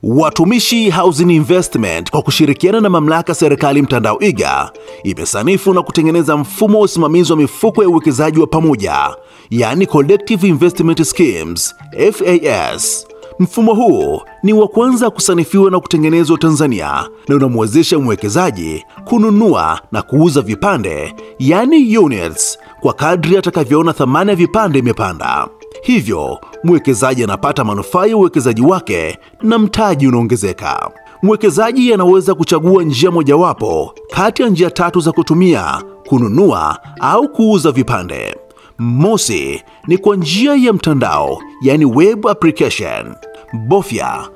Watumishi Housing Investment kwa kushirikiana na mamlaka serikali mtandao iga imesanifu na kutengeneza mfumo wa usimamizi wa mifuko ya uwekezaji wa pamoja, yani Collective Investment Schemes FAS. Mfumo huu ni wa kwanza kusanifiwa na kutengenezwa Tanzania na unamwezesha mwekezaji kununua na kuuza vipande, yani units, kwa kadri atakavyoona thamani ya vipande imepanda. Hivyo mwekezaji anapata manufaa ya uwekezaji wake na mtaji unaongezeka. Mwekezaji anaweza kuchagua njia mojawapo kati ya njia tatu za kutumia kununua au kuuza vipande. Mosi ni kwa njia ya mtandao, yani web application. Bofya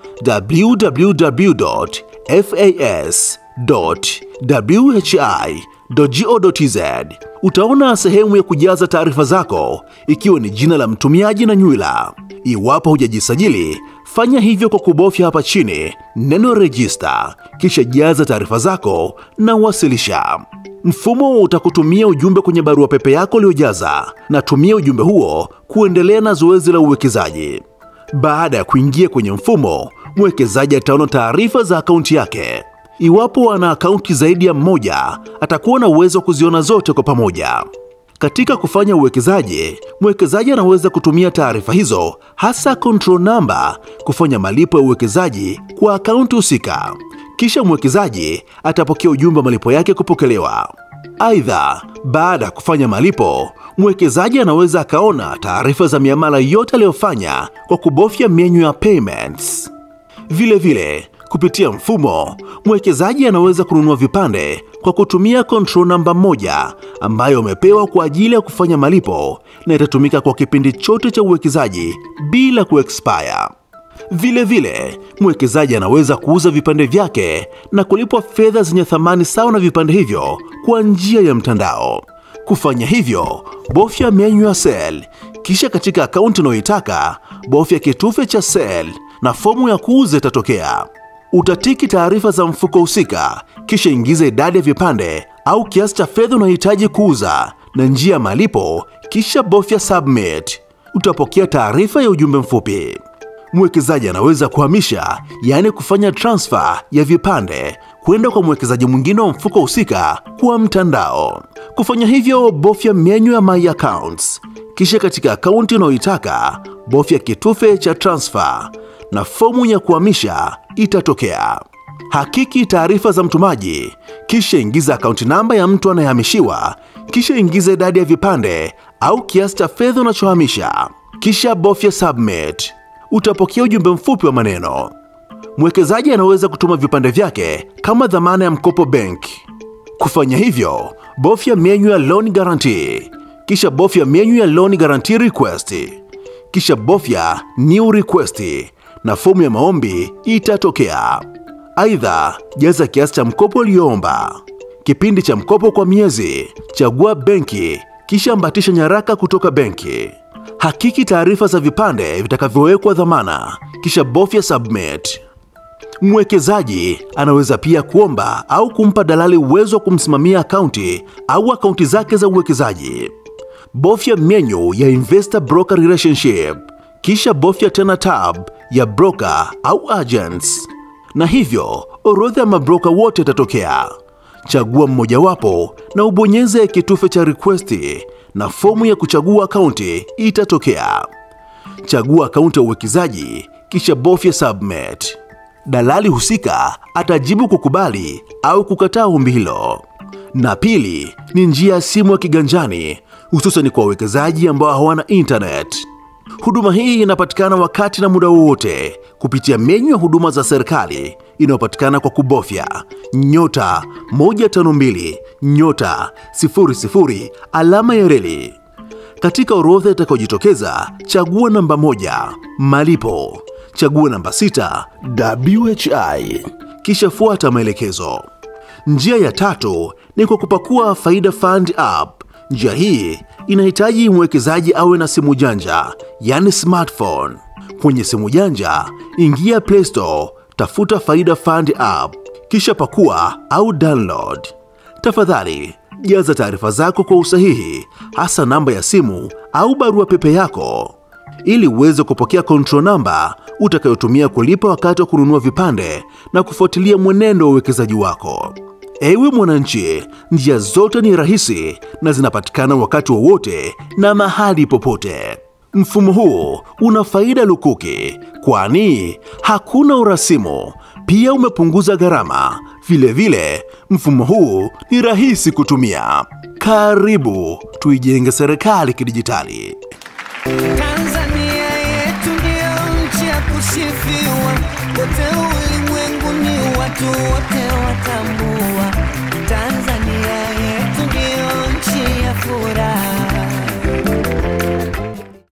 www.fas.whi.go.tz. Utaona sehemu ya kujaza taarifa zako ikiwa ni jina la mtumiaji na nywila. Iwapo hujajisajili, fanya hivyo kwa kubofya hapa chini neno register, kisha jaza taarifa zako na wasilisha. Mfumo utakutumia ujumbe kwenye barua pepe yako uliojaza, na tumia ujumbe huo kuendelea na zoezi la uwekezaji. Baada ya kuingia kwenye mfumo, mwekezaji ataona taarifa za akaunti yake. Iwapo ana akaunti zaidi ya mmoja, atakuwa na uwezo wa kuziona zote kwa pamoja. Katika kufanya uwekezaji, mwekezaji anaweza kutumia taarifa hizo, hasa control number, kufanya malipo ya uwekezaji kwa akaunti husika. Kisha mwekezaji atapokea ujumbe wa malipo yake kupokelewa. Aidha, baada ya kufanya malipo, mwekezaji anaweza akaona taarifa za miamala yote aliyofanya kwa kubofya menyu ya payments. Vile vile, kupitia mfumo, mwekezaji anaweza kununua vipande kwa kutumia control namba moja ambayo amepewa kwa ajili ya kufanya malipo na itatumika kwa kipindi chote cha uwekezaji bila kuexpire. Vile vile, mwekezaji anaweza kuuza vipande vyake na kulipwa fedha zenye thamani sawa na vipande hivyo kwa njia ya mtandao. Kufanya hivyo, bofya menyu ya sell, kisha katika akaunti unayoitaka bofya kitufe cha sell na fomu ya kuuza itatokea. Utatiki taarifa za mfuko husika, kisha ingiza idadi ya vipande au kiasi cha fedha unayohitaji kuuza na njia ya malipo, kisha bofya submit. Utapokea taarifa ya ujumbe mfupi. Mwekezaji anaweza kuhamisha, yaani kufanya transfer ya vipande kwenda kwa mwekezaji mwingine wa mfuko husika kwa mtandao. Kufanya hivyo, bofya menyu ya my accounts, kisha katika akaunti unayoitaka bofya kitufe cha transfer na fomu ya kuhamisha itatokea. Hakiki taarifa za mtumaji, kisha ingiza akaunti namba ya mtu anayehamishiwa, kisha ingiza idadi ya vipande au kiasi cha fedha unachohamisha, kisha bofya submit. Utapokea ujumbe mfupi wa maneno. Mwekezaji anaweza kutuma vipande vyake kama dhamana ya mkopo benki. Kufanya hivyo, bofya menyu ya loan guarantee, kisha bofya menyu ya loan guarantee request, kisha bofya new request na fomu ya maombi itatokea. Aidha, jaza kiasi cha mkopo ulioomba, kipindi cha mkopo kwa miezi, chagua benki, kisha ambatisha nyaraka kutoka benki. Hakiki taarifa za vipande vitakavyowekwa dhamana, kisha bofya submit. Mwekezaji anaweza pia kuomba au kumpa dalali uwezo wa kumsimamia akaunti au akaunti zake za uwekezaji. Bofya menyu ya investor broker relationship, kisha bofya tena tab ya broker au agents, na hivyo orodha ya mabroka wote itatokea. Chagua mmojawapo na ubonyeze kitufe cha request na fomu ya kuchagua akaunti itatokea. Chagua akaunti ya uwekezaji kisha bofya submit. Dalali husika atajibu kukubali au kukataa ombi hilo. Na pili ni njia ya simu ya kiganjani, hususan kwa wawekezaji ambao hawana internet. Huduma hii inapatikana wakati na muda wowote kupitia menyu ya huduma za serikali inayopatikana kwa kubofya nyota 152 nyota 00 alama ya reli. Katika orodha itakayojitokeza, chagua namba moja malipo, chagua namba sita WHI, kisha fuata maelekezo. Njia ya tatu ni kwa kupakua Faida Fund app. Njia hii inahitaji mwekezaji awe na simu janja, yani smartphone. Kwenye simu janja, ingia Play Store, tafuta Faida Fund app, kisha pakua au download. Tafadhali jaza taarifa zako kwa usahihi, hasa namba ya simu au barua pepe yako. ili uweze kupokea control number utakayotumia kulipa wakati wa kununua vipande na kufuatilia mwenendo wa uwekezaji wako. Ewe mwananchi, njia zote ni rahisi na zinapatikana wakati wowote na mahali popote. Mfumo huu una faida lukuki, kwani hakuna urasimu, pia umepunguza gharama. Vilevile, mfumo huu ni rahisi kutumia. Karibu tuijenge serikali kidijitali. Tanzania yetu ndio nchi ya kusifiwa, kote ulimwenguni watu wote